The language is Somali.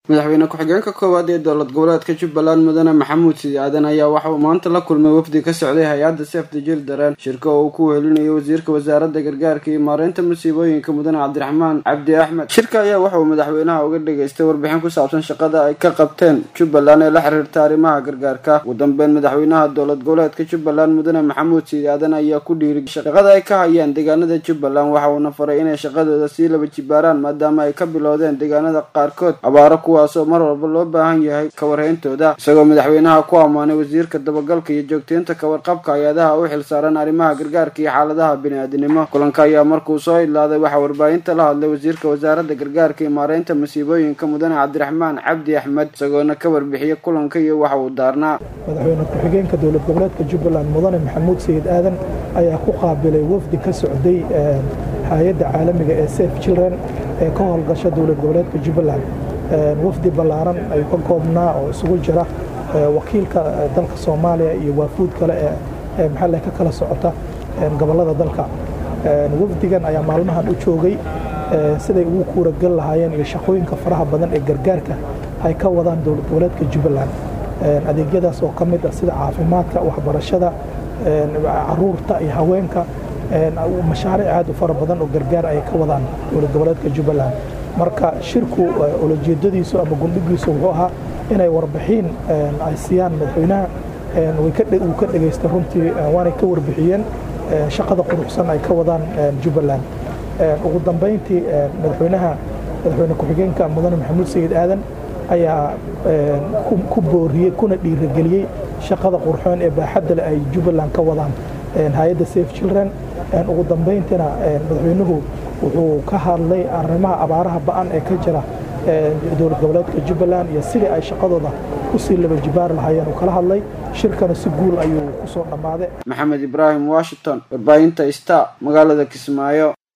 madaxweyne ku-xigeenka koowaad ee dowlad goboleedka jubbaland mudane maxamuud sidi aadan ayaa waxa uu maanta la kulmay wafdi ka socday hay-adda sefta jildareen shirka oo uu ku wehelinayo wasiirka wasaaradda gargaarka iyo maareynta musiibooyinka mudane cabdiraxmaan cabdi axmed shirka ayaa waxa uu madaxweynaha uga dhageystay warbixin ku saabsan shaqada ay ka qabteen jubbaland ee la xiriirta arrimaha gargaarka ugu dambeyn madaxweynaha dowlad goboleedka jubbaland mudane maxamuud sidi aadan ayaa ku dhiiri shaqada ay ka hayaan deegaanada jubbaland waxa uuna faray inay shaqadooda sii laba jibaaraan maadaama ay ka bilowdeen deegaanada qaarkood abaaro kuwaasoo mar walba loo baahan yahay kawarhayntooda isagoo madaxweynaha ku ammaanay wasiirka dabagalka iyo joogteynta kawarqabka hay-adaha u xilsaaran arrimaha gargaarka iyo xaaladaha bini-aadinimo kulanka ayaa markuu soo idlaaday waxaa warbaahinta la hadlay wasiirka wasaaradda gargaarka iyo maareynta masiibooyinka mudane cabdiraxmaan cabdi axmed isagoona ka warbixiyey kulanka iyo waxa uu daarnaa madaxweyne ku-xigeenka dowlad goboleedka jubbaland mudane maxamuud sayid aadan ayaa ku qaabilay wafdi ka socday hay-adda caalamiga ee safe children ee ka howlgasha dowlad goboleedka jubbaland wafdi ballaaran ay ka koobnaa oo isugu jira wakiilka dalka soomaaliya iyo waafuud kale ee maxalle ka kala socota gobollada dalka wafdigan ayaa maalmahan u joogay siday ugu kuuragal lahaayeen iyo shaqooyinka faraha badan ee gargaarka ay ka wadaan dowlad goboleedka jubbaland adeegyadaas oo ka mid ah sida caafimaadka waxbarashada caruurta iyo haweenka mashaariic aad u fara badan oo gargaar ay ka wadaan dowlad goboleedka jubbaland marka shirku ulajeedadiisu ama gundhigiisu wuxuu ahaa inay warbixiin ay siiyaan madaxweynaha wuu ka dhegaystay runtii waanay ka warbixiyeen shaqada quruxsan ay ka wadaan jubbaland ugu dambayntii madaxweynaha madaxweyne ku-xigeenka mudane maxamuud sayid aadan ayaa ku booriyey kuna dhiirageliyey shaqada qurxoon ee baaxadda leh ay jubbaland ka wadaan hay-adda safe children ugu dambayntiina madaxweynuhu wuxuu ka hadlay arrimaha abaaraha ba'an ee ka jira dowlad goboleedka jubbaland iyo sidii ay shaqadooda kusii laba jibaar lahaayeen uu kala hadlay shirkana si guul ayuu kusoo dhammaaday maxamed ibraahim washington warbaahinta star magaalada kismaayo